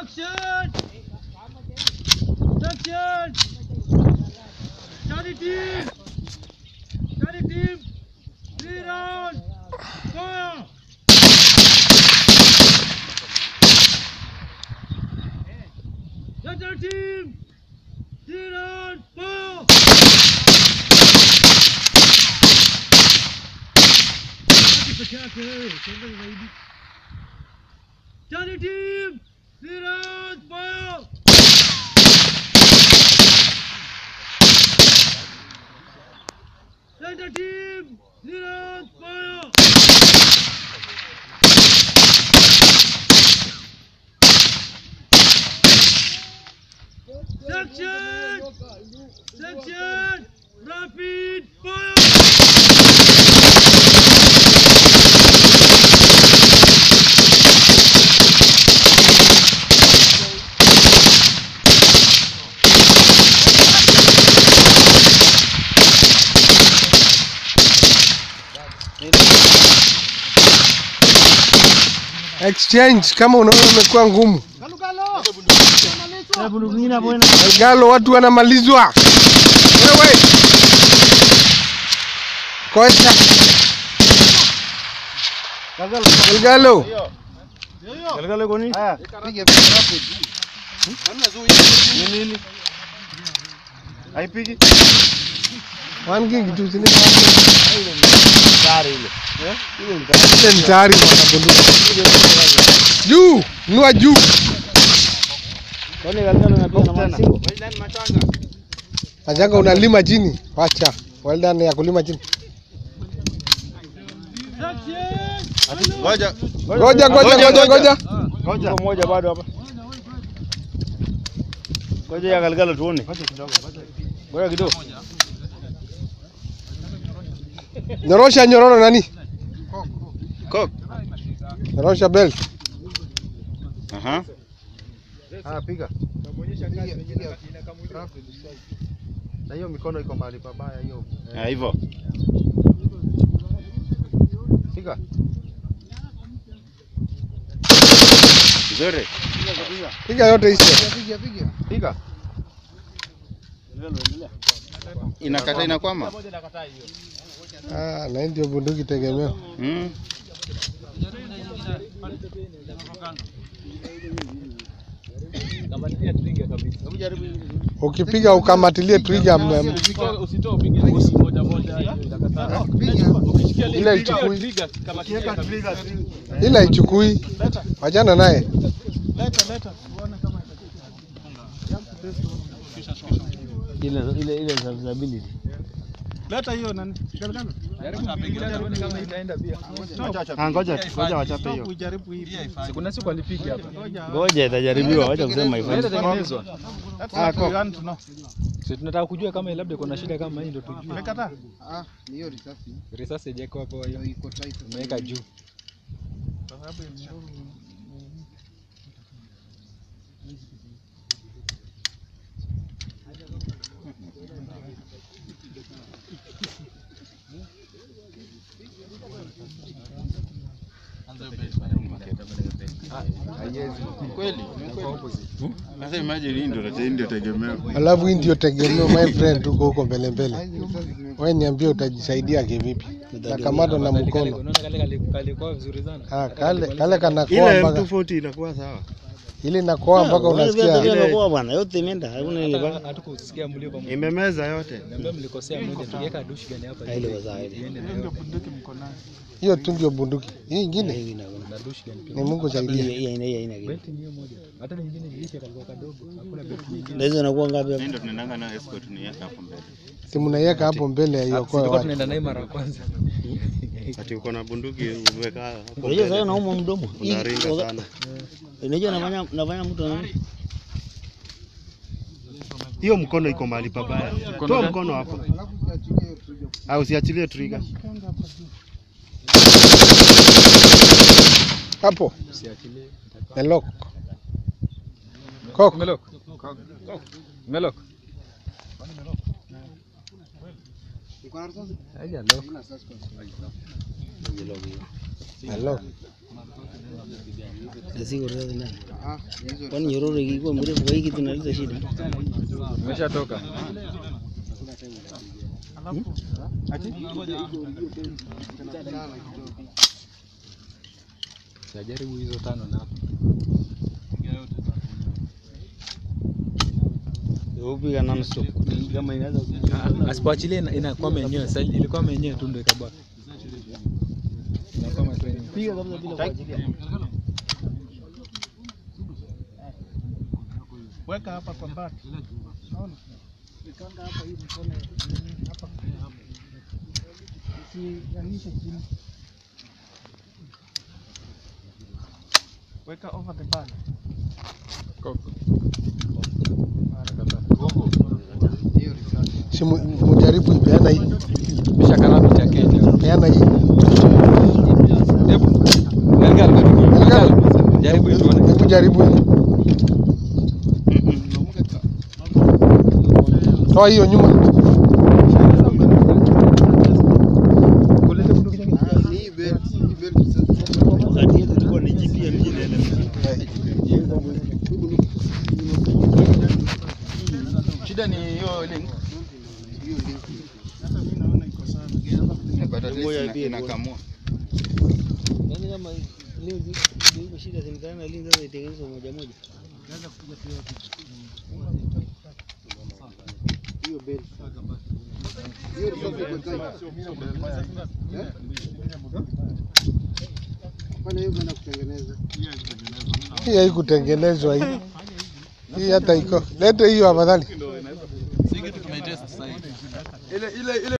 Section! Section! Study team! Study team! Three rounds! Fire! Section team! Three rounds! Fire! peke yake wewe, usiende zaidi. Study team! Three rounds! Fire! Center team! Three rounds! Fire! Section! Section! Rapid fire! Exchange kama unaona imekuwa ngumu. Galo watu wanamalizwa. Wewe. Kocha. Galo. Haipigi? One king tu sini. Ile ni tayari bwana bunduki. Juu, nua juu. Majanga unalima chini. Wacha. Well done ya kulima chini. Section! Ngoja. Ngoja ngoja ngoja ngoja. Ngoja. Moja bado hapa. Ngoja ya Galgalo tuone. Ngoja kidogo. Ngoja kidogo. Nyorosha nyororo nani? Kok. Nyorosha belt. Aha. Ah, piga. Na hiyo mikono iko mahali pabaya hiyo. Ah, hivyo. Piga. Nzuri. Piga yote ishe. Piga. Inakata inakwama. Ah, na hii ndio bunduki tegemeo. Mm. Ukipiga ukamatilie trigger m- ile ichukui, ile ichukui, wachana naye. Ah, ngoja ngoja wachape hiyo. Kuna siku alipiga hapa. Ngoja itajaribiwa, wacha kusema hivyo. Itatengenezwa. Ah, kok. Sisi tunataka kujua kama labda kuna shida kama hii ndio tujue. Ah, ni hiyo risasi Risasi haijawekwa hapo hiyo. iko tight. Imeweka juu. Kweli? Sasa imagine hii ndio hii ndio tegemeo. Alafu hii ndio tegemeo, my friend, tuko huko mbele mbele. Wewe niambie utajisaidia kivipi? Nakamatwa na mkono. Unaona kale kale kalikuwa vizuri sana. Ah, kale kale kanakoa Ile mpaka M240 inakuwa sawa. ile nakoa mpaka unasikia bwana, yote imeenda. Hakuna Hata- Hatukusikia mlio pamoja. Imemeza yote. Niambia mlikosea moja tukiweka dushi gani hapa. Ile waza ile. hiyo tu ndio bunduki. Hii ingine Na dushi gani pia. ni Mungu saidia. Belt ni hiyo moja. Hata na nyingine nilisha kalikuwa kadogo. Hakuna belt nyingine. Hii ndio tunaendanga nayo escort ni yaka hapo mbele. Si mnaiweka hapo mbele ya iokoe Tulikuwa watu. tunaenda naye mara ya kwanza. Ati uko na bunduki umeweka hapo. Unajua sasa nauma mdomo. Hii- Unaringa waka- sana. Unajua nafanya nafanya mtu ana Hiyo mkono iko mahali pabaya. Toa mkono hapo. Au usiachilie trigger. Hapo. The lock. Kok. Melok. Melok. Haja lock. The lock. Ziko risasi ndani. Ah, hizo Kwani nyororo ikikuwa mrefu kwa hii kitu inaleta shida. Umeshatoka. Sajaribu hizo tano na hapo. Upiga non stop. Kama inaweza Ah, Asipoachilia ina- inakwama yenyewe. Sasa ilikuwa yenyewe tu ndio ikabaki. Inakwama tu yenyewe. piga kabisa bila kuachilia. Weka hapa kwa bati. Weka over the bar. Koko. hiyo risasi. Si mu- mujaribu peana hii. Kisha karamu cha Kenya. Peana hii. Hebu. Galgal. Galgal. Jaribu hiyo tuone. Hebu jaribu hii. Toa hiyo nyuma. Kulete bunduki nyingine. Ah, ni hii belt, hii belt sasa. Wakati yetu tulikuwa ni GPM jina ile. Shida ni hiyo link. Hiyo link. But at least Moja ina- pia inakamua. Yaani kama leo zi- iko shida simkana lini sasa itengenezwe moja moja. Hiyo belt. Hiyo risasi iko tight. Eh? Fanya hiyo kwenda kutengeneza. Hii haikutengenezwa hii. Hii hata iko. Lete hiyo afadhali.